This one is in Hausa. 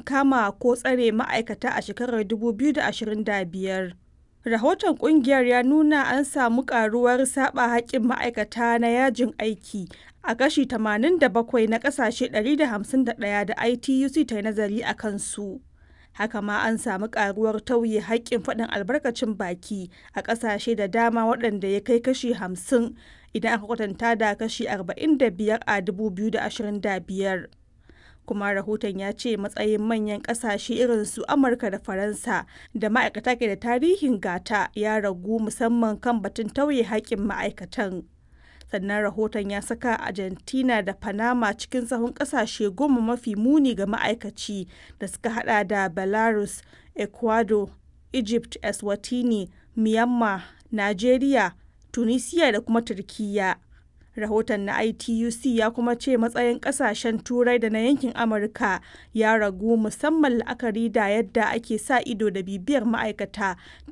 kama ko tsare ma'aikata a shekarar 2025. Rahoton ƙungiyar ya nuna an samu ƙaruwar saɓa haƙƙin ma'aikata na yajin aiki a kashi 87 na ƙasashe 151 da ITUC ta yi nazari a kansu. Haka ma an samu ƙaruwar tauye haƙƙin faɗin albarkacin baki a ƙasashe da dama waɗanda ya kai kashi 50 idan aka kwatanta da kashi 45 a 2025. kuma rahoton ya ce matsayin manyan kasashe irin su amurka da faransa da ma'aikata ke da tarihin gata ya ragu musamman kan batun tauye haƙƙin ma'aikatan sannan rahoton ya saka argentina da panama cikin sahun kasashe goma mafi muni ga ma'aikaci da suka hada da belarus ecuador egypt eswatini myanmar nigeria tunisia da kuma turkiyya rahoton na ituc ya kuma ce matsayin kasashen turai da na yankin amurka ya ragu musamman la'akari da yadda ake sa ido da bibiyar ma'aikata